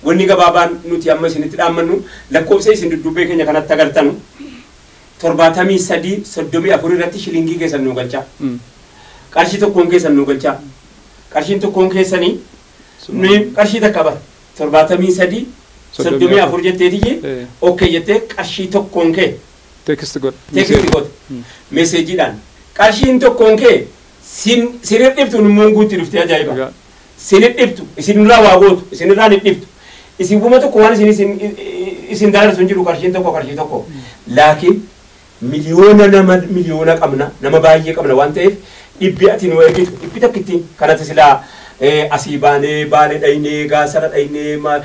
wanni gabaabaan nuti amma isinitti dhaammannu lakkoofsa isin duddubbee keenya kanatti agartanu torbaatamii sadii soddomii afur irratti shilingii keessan nu galchaa qarshii tokkoon keessan nu galchaa qarshiin tokkoon keessanii nuyi qarshii takka bara torbaatamii sadii soddomii afur jetteetiyye Eh. okkee jettee qarshii tokkoon kee Teekist godha. teekistii goote meeseejiidhaan qarshiin tokkoon kee sin sin dhibtu nummoon guutti dhuftee ajaa'iba Egaa sin dhibtu isinirraa waa gootu isinirraa hin dhibtu isin guma tokko waan isin isin isin daarsu hin jiru qarshiin tokko qarshii tokko laakiin miliyoona nama miliyoona qabna nama baay'ee qabna waan ta'eef dhibbi ati nu ergitu dhibbi tokkittiin kanatti silaa eh, asii baanee baale dhaynee gaasara dhaynee ma-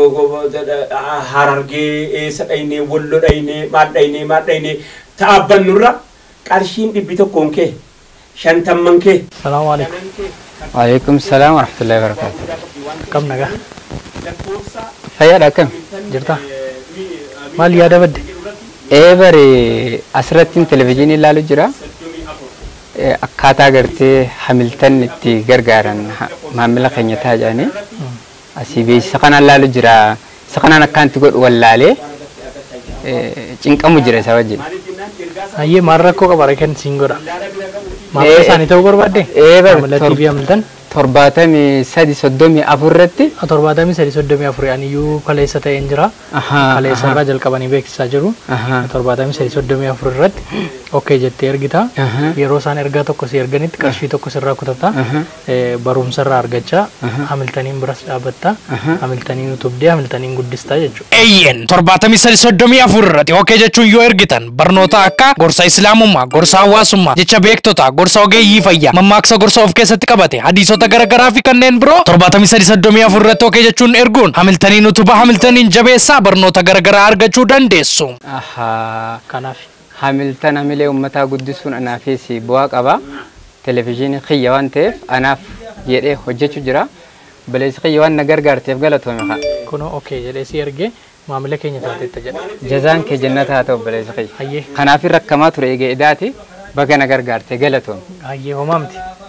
harargee eessa dhaynee wallo dhaynee maal dhaynee maal dhaynee ta'abban nurra qarshiin dhibbi tokkoon kee shantamman kee Salaamu alaikum. Waalaikum salaam wa rahmatullahi wa barakatuh. Kam nagaa? Fayyaadha akkam? Jirtaa? Maal yaada badde? Ee bare asirratti televizyiinii ilaalu jira. Eh, Akkaataa agartee hamiltan itti gargaaran ha- maamila keenya ta'a jedhanii asii beeksisa kanaan ilaalu jira. Isa kanaan akkaanti godhu wallaalee eh, cinqamu jira isa wajjin. Ayyee maal rakkoo qaba reeken siin godha. Maamila Eh, isaanii ta'uu barbaadde? ee, bar- Maamila tor- TV hamiltan? Torbaatamii sadi soddomii afur irratti torbaatamii sadii soddomii afurii aniyyuu kaleessa ta'een jira. Ahaa, Kaleessa ahaa. irraa jalqabanii beeksisaa jiru. Ahaa. torbaatamii sadii soddomii afur irratti okkee jettee ergita. Ahaa. Yeroo isaan ergaa tokko si erganitti qarshii tokko sirraa kutata. Ahaa. Eh, Barumsa irraa argachaa. Ahaa. Hamiltaniin biras dhaabbatta. Ahaa. Hamiltaniin utubdee hamiltaniin guddistaa jechuudha. Eeyyen torbaatamii sadi soddomii afur irratti okkee jechuun yoo ergitan barnoota akka gorsa islaamummaa, gorsa hawaasummaa, jecha beektota, gorsa ogeeyyii fayyaa, mammaaksa gorsa of keessatti qabate, hadiisota garaagaraa fi kanneen biroo torbaatamii sadi soddomii afur irratti okkee jechuun erguun hamiltaniin utubaa hamiltaniin jabeessaa barnoota garaagaraa argachuu dandeessu. Ahaa. Kanaaf Hamiltan hamilee uummataa guddisuun anaafis bu'aa qaba. Televezyiinii kiyya waan ta'eef anaaf jedhee hojjechuu jira. Baleessi kiyya waan na gargaarteef galatoome haa. kunoo okkee jedhee si ergee maamila keenya taateetta jedha. Jazaan kee jannata haa ta'u baleessi kiyya. Hayyee Kanaaf rakkamaa ture eegee idaati baga na gargaarte galatoome. hayyee homaa miti.